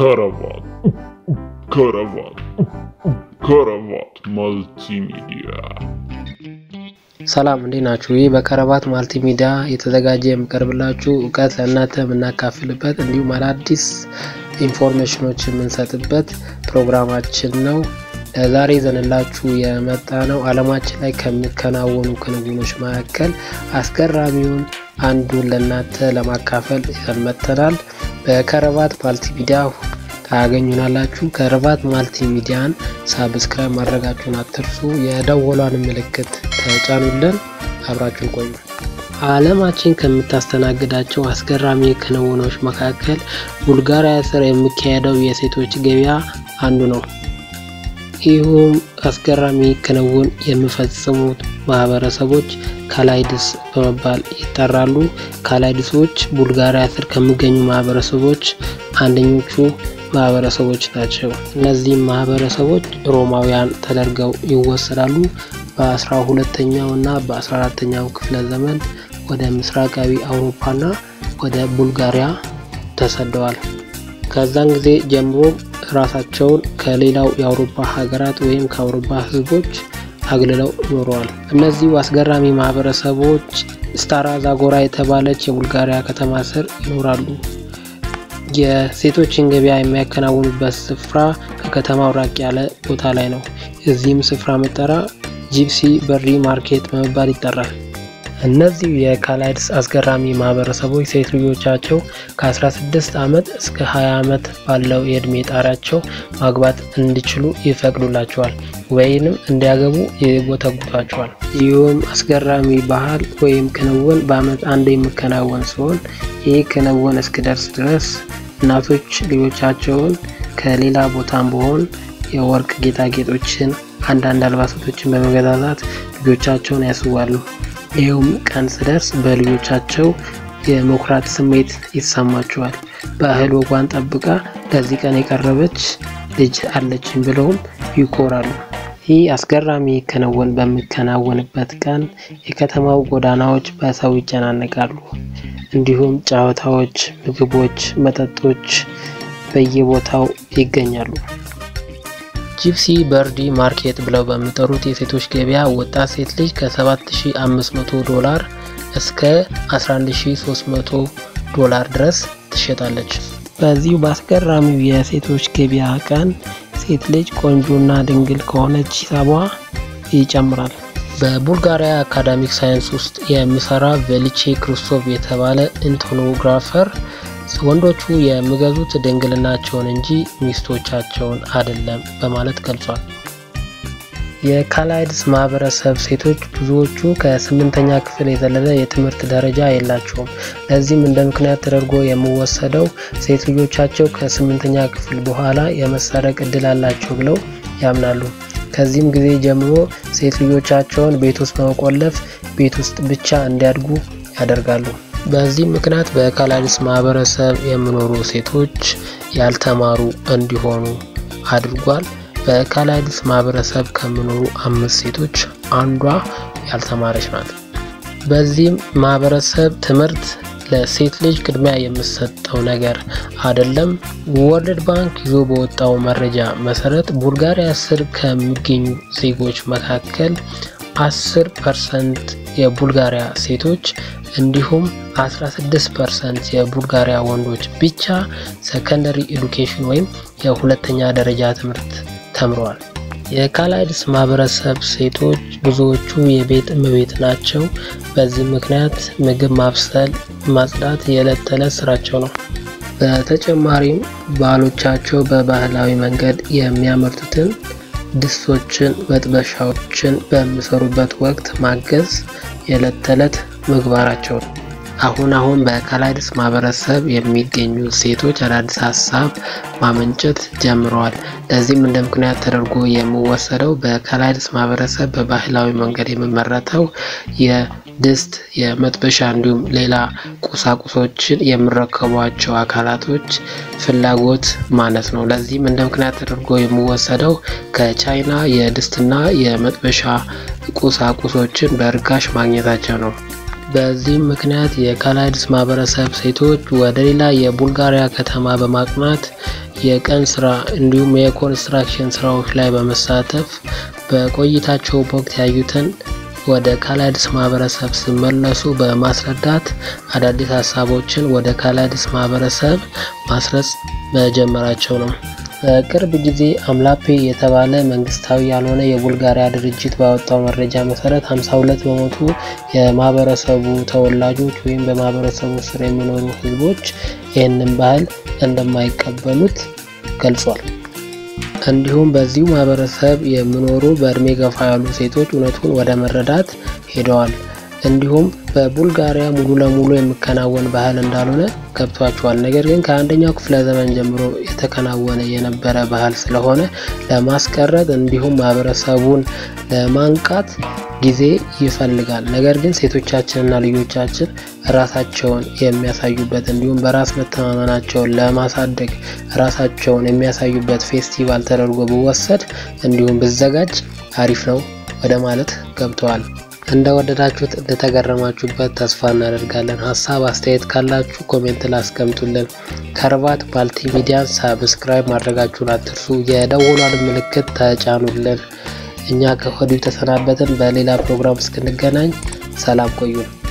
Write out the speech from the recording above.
ከረባት ከረባት ከረባት መልቲሚዲያ ሰላም እንዴት ናችሁ? ይህ በከረባት ማልቲ ሚዲያ የተዘጋጀ የሚቀርብላችሁ እውቀት ለእናንተ የምናካፍልበት እንዲሁም አዳዲስ ኢንፎርሜሽኖች የምንሰጥበት ፕሮግራማችን ነው። ለዛሬ ይዘንላችሁ የመጣ ነው ዓለማችን ላይ ከሚከናወኑ ክንውኖች መካከል አስገራሚውን አንዱን ለእናንተ ለማካፈል ይዘን መጥተናል። በከረባት ማልቲ ሚዲያ ታገኙናላችሁ። ከረባት ማልቲ ሚዲያን ሳብስክራይብ ማድረጋችሁን አትርሱ። የደወሏን ምልክት ተጫኑልን። አብራችሁን ቆዩ። ዓለማችን ከምታስተናግዳቸው አስገራሚ ክንውኖች መካከል ቡልጋሪያ ስር የሚካሄደው የሴቶች ገበያ አንዱ ነው። ይህም አስገራሚ ክንውን የሚፈጽሙት ማህበረሰቦች ካላይድስ በመባል ይጠራሉ። ካላይድሶች ቡልጋሪያ ስር ከሚገኙ ማህበረሰቦች አንደኞቹ ማህበረሰቦች ናቸው። እነዚህም ማህበረሰቦች ሮማውያን ተደርገው ይወሰዳሉ። በአስራ ሁለተኛው እና በአስራ አራተኛው ክፍለ ዘመን ወደ ምስራቃዊ አውሮፓና ወደ ቡልጋሪያ ተሰደዋል። ከዛን ጊዜ ጀምሮ ራሳቸውን ከሌላው የአውሮፓ ሀገራት ወይም ከአውሮፓ ህዝቦች አግልለው ኖረዋል። እነዚሁ አስገራሚ ማህበረሰቦች ስታራ ዛጎራ የተባለች የቡልጋሪያ ከተማ ስር ይኖራሉ። የሴቶችን ገበያ የሚያከናውኑበት ስፍራ ከከተማው ራቅ ያለ ቦታ ላይ ነው። የዚህም ስፍራ መጠራ ጂፕሲ በሪ ማርኬት በመባል ይጠራል። እነዚህ የካላይድስ አስገራሚ ማህበረሰቦች ሴት ልጆቻቸው ከ16 ዓመት እስከ 20 ዓመት ባለው የእድሜ ጣሪያቸው ማግባት እንዲችሉ ይፈቅዱላቸዋል ወይንም እንዲያገቡ ይጎተጉቷቸዋል። ይህም አስገራሚ ባህል ወይም ክንውን በአመት አንድ የሚከናወን ሲሆን ይህ ክንውን እስኪደርስ ድረስ እናቶች ልጆቻቸውን ከሌላ ቦታም በሆን የወርቅ ጌጣጌጦችን፣ አንዳንድ አልባሳቶችን በመገዛዛት ልጆቻቸውን ያስዋሉ። ይኸውም ቀን ስደርስ በልጆቻቸው የመኩራት ስሜት ይሰማቸዋል። በእህል ወጓን ጠብቃ ለዚህ ቀን የቀረበች ልጅ አለችኝ ብለውም ይኮራሉ። ይህ አስገራሚ ክንውን በሚከናወንበት ቀን የከተማው ጎዳናዎች በሰው ይጨናነቃሉ። እንዲሁም ጨዋታዎች፣ ምግቦች፣ መጠጦች በየቦታው ይገኛሉ። ጂፕሲ በርዲ ማርኬት ብለው በሚጠሩት የሴቶች ገበያ ወጣት ሴት ልጅ ከ7500 ዶላር እስከ 11300 ዶላር ድረስ ትሸጣለች። በዚሁ በአስገራሚው የሴቶች ገበያ ቀን ሴት ልጅ ቆንጆና ድንግል ከሆነች ሂሳቧ ይጨምራል። በቡልጋሪያ አካዳሚክ ሳይንስ ውስጥ የሚሰራ ቬሊቼ ክሪስቶቭ የተባለ ኢንቶኖግራፈር ወንዶቹ የሚገዙት ድንግልናቸውን እንጂ ሚስቶቻቸውን አይደለም በማለት ገልጿል። የካላይድስ ማህበረሰብ ሴቶች ብዙዎቹ ከስምንተኛ ክፍል የዘለለ የትምህርት ደረጃ የላቸውም። ለዚህም እንደ ምክንያት ተደርጎ የሚወሰደው ሴት ልጆቻቸው ከስምንተኛ ክፍል በኋላ የመሰረቅ እድል አላቸው ብለው ያምናሉ። ከዚህም ጊዜ ጀምሮ ሴት ልጆቻቸውን ቤት ውስጥ በመቆለፍ ቤት ውስጥ ብቻ እንዲያድጉ ያደርጋሉ። በዚህ ምክንያት በካላይድስ ማህበረሰብ የሚኖሩ ሴቶች ያልተማሩ እንዲሆኑ አድርጓል። በካላይድስ ማህበረሰብ ከሚኖሩ አምስት ሴቶች አንዷ ያልተማረች ናት። በዚህም ማህበረሰብ ትምህርት ለሴት ልጅ ቅድሚያ የሚሰጠው ነገር አይደለም። ወርልድ ባንክ ይዞ በወጣው መረጃ መሰረት ቡልጋሪያ ስር ከሚገኙ ዜጎች መካከል 10 ፐርሰንት የቡልጋሪያ ሴቶች እንዲሁም 16 ፐርሰንት የቡልጋሪያ ወንዶች ብቻ ሰከንደሪ ኤዱኬሽን ወይም የሁለተኛ ደረጃ ትምህርት ተምረዋል። የካላይድስ ማህበረሰብ ሴቶች ብዙዎቹ የቤት እመቤት ናቸው። በዚህ ምክንያት ምግብ ማብሰል፣ ማጽዳት የዕለት ተዕለት ስራቸው ነው። በተጨማሪም ባሎቻቸው በባህላዊ መንገድ የሚያመርቱትን ድስቶችን፣ መጥበሻዎችን በሚሰሩበት ወቅት ማገዝ የዕለት ተዕለት ምግባራቸው ነው። አሁን አሁን በካላይድስ ማህበረሰብ የሚገኙ ሴቶች አዳዲስ ሀሳብ ማመንጨት ጀምረዋል። ለዚህም እንደ ምክንያት ተደርጎ የሚወሰደው በካላይድስ ማህበረሰብ በባህላዊ መንገድ የሚመረተው የድስት የመጥበሻ እንዲሁም ሌላ ቁሳቁሶችን የሚረከቧቸው አካላቶች ፍላጎት ማነስ ነው። ለዚህም እንደ ምክንያት ተደርጎ የሚወሰደው ከቻይና የድስትና የመጥበሻ ቁሳቁሶችን በርካሽ ማግኘታቸው ነው። በዚህም ምክንያት የካላይድስ ማህበረሰብ ሴቶች ወደ ሌላ የቡልጋሪያ ከተማ በማቅናት የቀን ስራ እንዲሁም የኮንስትራክሽን ስራዎች ላይ በመሳተፍ በቆይታቸው ወቅት ያዩትን ወደ ካላይድስ ማህበረሰብ ሲመለሱ በማስረዳት አዳዲስ ሀሳቦችን ወደ ካላይድስ ማህበረሰብ ማስረጽ መጀመራቸው ነው። በቅርብ ጊዜ አምላፔ የተባለ መንግስታዊ ያልሆነ የቡልጋሪያ ድርጅት ባወጣው መረጃ መሰረት 52 በመቶ የማህበረሰቡ ተወላጆች ወይም በማህበረሰቡ ስር የሚኖሩ ህዝቦች ይህንን ባህል እንደማይቀበሉት ገልጿል። እንዲሁም በዚሁ ማህበረሰብ የሚኖሩ በእድሜ ገፋ ያሉ ሴቶች እውነቱን ወደ መረዳት ሄደዋል። እንዲሁም በቡልጋሪያ ሙሉ ለሙሉ የሚከናወን ባህል እንዳልሆነ ገብቷቸዋል። ነገር ግን ከአንደኛው ክፍለ ዘመን ጀምሮ የተከናወነ የነበረ ባህል ስለሆነ ለማስቀረት እንዲሁም ማህበረሰቡን ለማንቃት ጊዜ ይፈልጋል። ነገር ግን ሴቶቻችንና ልጆቻችን ራሳቸውን የሚያሳዩበት እንዲሁም በራስ መተማመናቸውን ለማሳደግ ራሳቸውን የሚያሳዩበት ፌስቲቫል ተደርጎ ቢወሰድ እንዲሁም ቢዘጋጅ አሪፍ ነው ወደ ማለት ገብተዋል። እንደወደዳችሁት እንደተገረማችሁበት ተስፋ እናደርጋለን። ሀሳብ አስተያየት ካላችሁ ኮሜንት ላስቀምጡልን። ከርባት ማልቲ ሚዲያን ሳብስክራይብ ማድረጋችሁን አትርሱ። የደወሏን ምልክት ተጫኑልን። እኛ ከወዲሁ ተሰናበትን። በሌላ ፕሮግራም እስክንገናኝ ሰላም ቆዩን።